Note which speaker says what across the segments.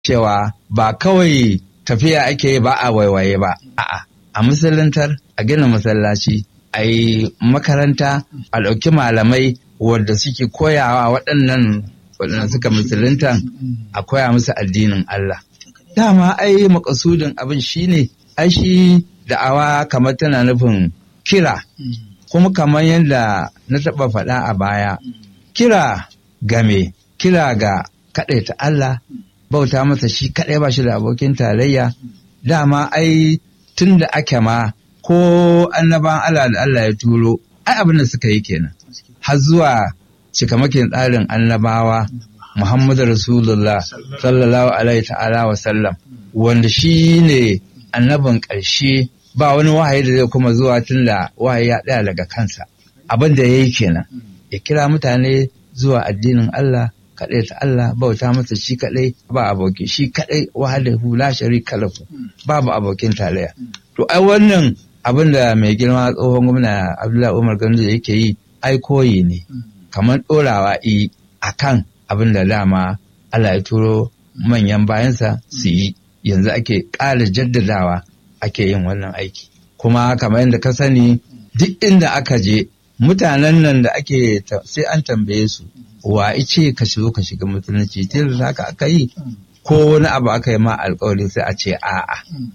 Speaker 1: cewa ba kawai tafiya ake ba a waiwaye ba a'a a musuluntar a gina masallaci a yi makaranta a ɗauki malamai wadda suke koyawa waɗannan waɗanda suka musulunta a koya musu addinin Allah dama ai makasudin abin shine ai shi da'awa kamar tana nufin kira kuma kamar yadda na taɓa faɗa a baya kira game kira ga kaɗaita Allah bauta masa shi kaɗai ba shi da abokin tarayya dama ai tun da ake ma ko annaban Allah da Allah ya turo ai abin da suka yi kenan har zuwa cikamakin tsarin annabawa Muhammadu Rasulullah sallallahu alaihi ta'ala wa sallam wanda shi ne annabin ƙarshe ba wani wahayi da zai kuma zuwa tun da wahayi ya ɗaya daga kansa abin da ya yi kenan ya kira mutane zuwa addinin Allah kaɗai ta Allah bauta masa shi kaɗai ba aboki shi kaɗai wahadahu la sharika lahu babu abokin tarayya to ai wannan abin da mai girma tsohon gwamna Abdullahi Umar Gandu yake yi ai koyi ne kamar ɗorawa i akan abin da dama Allah ya turo manyan bayansa su yi yanzu ake ƙara jaddadawa ake yin wannan aiki kuma kamar yadda ka sani duk inda aka je mutanen nan da ake sai an tambaye su wa ice ka shigo ka shiga musulunci tun da haka aka yi ko wani abu aka yi ma alkawari sai a ce a'a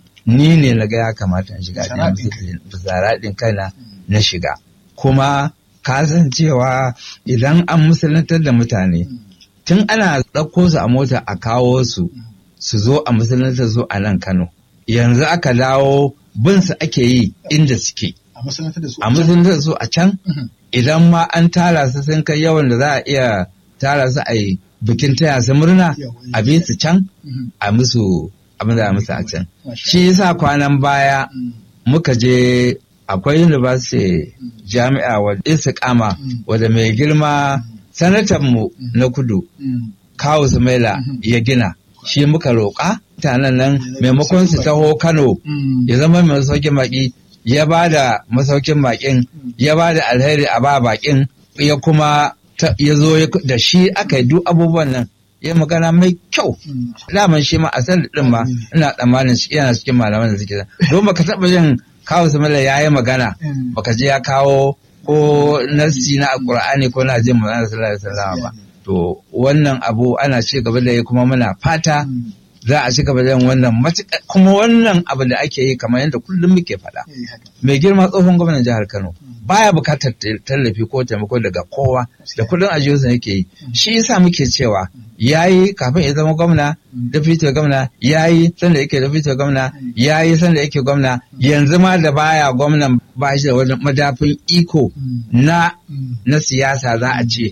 Speaker 1: ni ne na ga ya kamata in shiga bisa raɗin kaina na shiga kuma ka san cewa idan an musulantar da mutane tun ana ɗauko su a mota a kawo su su zo a musulantar su a nan Kano yanzu aka dawo bin su ake yi inda suke a musulantar su a can idan ma an tara su sun kai yawan da za a iya tara su a yi bikin taya su murna a bi su can a musu abin da musu a can shi yasa kwanan baya muka je akwai university jami'a wadda isa kama wadda mai girma sanatanmu na kudu kawo sumaila ya gina shi muka roƙa mutanen nan maimakon su taho kano ya zama mai masaukin baƙi ya ba da masaukin baƙin ya ba da alheri a ba baƙin ya kuma ya zo da shi aka yi duk abubuwan nan ya magana mai kyau daman shi ma a san din ma ina tsammanin shi yana cikin malaman da suke don baka taɓa yin kawo samala ya yi magana baka je ya kawo ko nassi na alkur'ani ko na jin magana sallallahu alaihi wasallam ba to wannan abu ana ci gaba da yi kuma muna fata za a ci gaba da yin wannan matuƙa kuma wannan abu da ake yi kamar yadda kullum muke faɗa mai girma tsohon gwamnan jihar Kano baya bukatar tallafi ko taimako daga kowa da kullum a jihar yake yi shi yasa muke cewa yayi kafin ya zama gwamna da fito gwamna yayi sanda yake da fito gwamna yayi sanda yake gwamna yanzu ma da baya gwamnan ba shi da wani madafin iko na na siyasa za a ce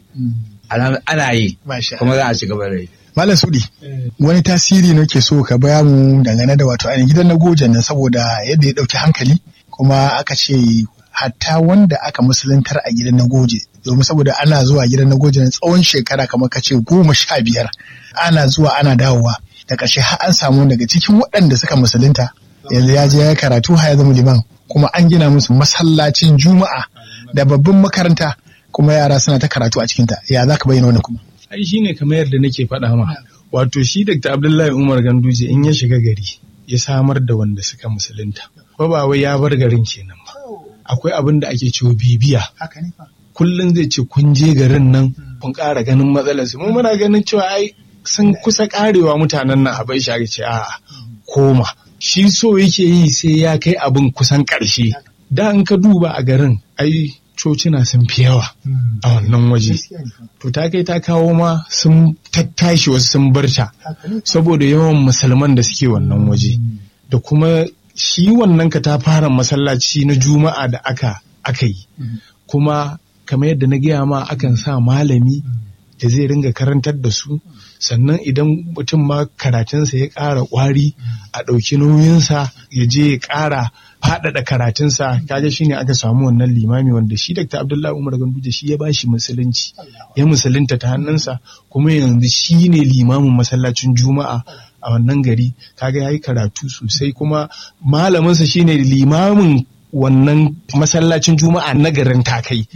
Speaker 1: ana yi kuma za a ci gaba da yi
Speaker 2: Malam Sudi, wani tasiri nake so ka baya mu dangane da wato ainihin gidan na gojan nan saboda yadda ya ɗauki hankali kuma aka ce hatta wanda aka musuluntar a gidan na goje domin saboda ana zuwa gidan na goje na tsawon shekara kamar ka ce goma sha biyar ana zuwa ana dawowa da ƙarshe har an samu daga cikin waɗanda suka musulunta yanzu ya je ya karatu har ya zama liman kuma an gina musu masallacin juma'a da babban makaranta kuma yara suna ta karatu a cikinta ya za ka bayyana wannan kuma
Speaker 3: ai shine kamar yadda nake faɗa ma wato shi Dr. Abdullahi Umar Ganduje in ya shiga gari ya samar da wanda suka musulunta ba ba wai ya bar garin kenan ba akwai abin da ake cewa bibiya kullum zai ce kun je garin nan kun ƙara ganin matsalar su mu muna ganin cewa ai sun kusa karewa mutanen nan a bai shi ce a'a koma shi so yake yi sai ya kai abin kusan ƙarshe da in ka duba a garin ai cocina sun fi yawa a wannan waje. To ta kai ta kawo ma sun tattashi wasu sun barta saboda yawan musulman da suke wannan waje. Da kuma shi wannan ka ta fara masallaci na juma'a da aka aka yi. Kuma kamar yadda na gaya ma akan sa malami da zai ringa karantar da su sannan idan mutum ma karatunsa ya ƙara ƙwari a ɗauki nauyinsa ya je ya ƙara faɗaɗa karatunsa kaga shi ne aka samu wannan limami wanda shi Dr. Abdullahi Umar Ganduje shi ya bashi musulunci ya musulunta ta hannunsa kuma yanzu shi ne limamin masallacin Juma'a a wannan gari kaga yayi karatu sosai kuma malaminsa shine limamin wannan masallacin Juma'a na garin Takai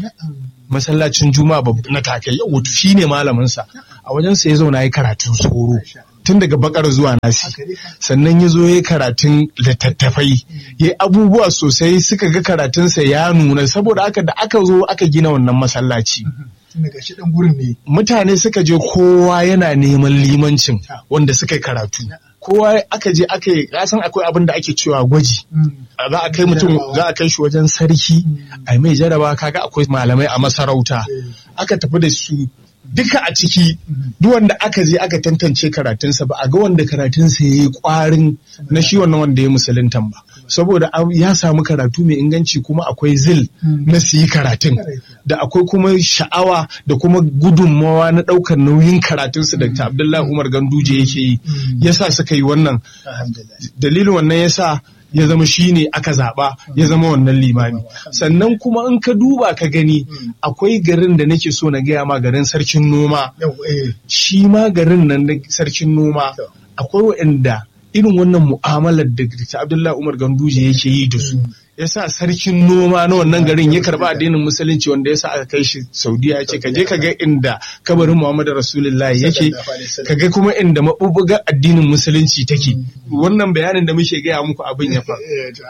Speaker 3: masallacin Juma'a na Takai wato shine malaminsa a wajensa ya zauna ya karatun soro tun daga bakar zuwa nasi sannan ya zo ya karatun littattafai ya abubuwa sosai suka ga karatunsa ya nuna saboda haka da aka zo aka gina wannan masallaci
Speaker 2: daga shi dan gurin ne
Speaker 3: mutane suka je kowa yana neman limancin wanda suka yi karatu kowa aka je aka yi kasan akwai abin da ake cewa gwaji za a kai mutum za a kai shi wajen sarki a mai jaraba kaga akwai malamai a masarauta aka tafi da su duka a ciki duk wanda aka je aka tantance karatunsa ba a ga wanda karatunsa ya yi kwarin na shi wannan wanda ya musuluntan ba saboda ya samu karatu mai inganci kuma akwai zil na su yi karatun da akwai kuma sha'awa da kuma gudunmawa na ɗaukar nauyin karatunsu da ta abdullahi umar ganduje yake yi yasa suka yi wannan dalilin wannan yasa ya zama shi ne aka zaɓa ya zama wannan limami sannan kuma in ka duba ka gani akwai garin da nake so na gaya ma garin sarkin noma shi ma garin nan na sarkin noma akwai waɗanda irin wannan mu'amalar da ta Abdullahi Umar Ganduje yake yi da su yasa sarkin noma na wannan garin ya karba addinin musulunci wanda yasa aka kai shi Saudiya ya ce ka je ka ga inda kabarin Muhammadu Rasulullahi yake ka ga kuma inda mabubuga addinin musulunci take wannan bayanin da muke gaya muku abin ya faru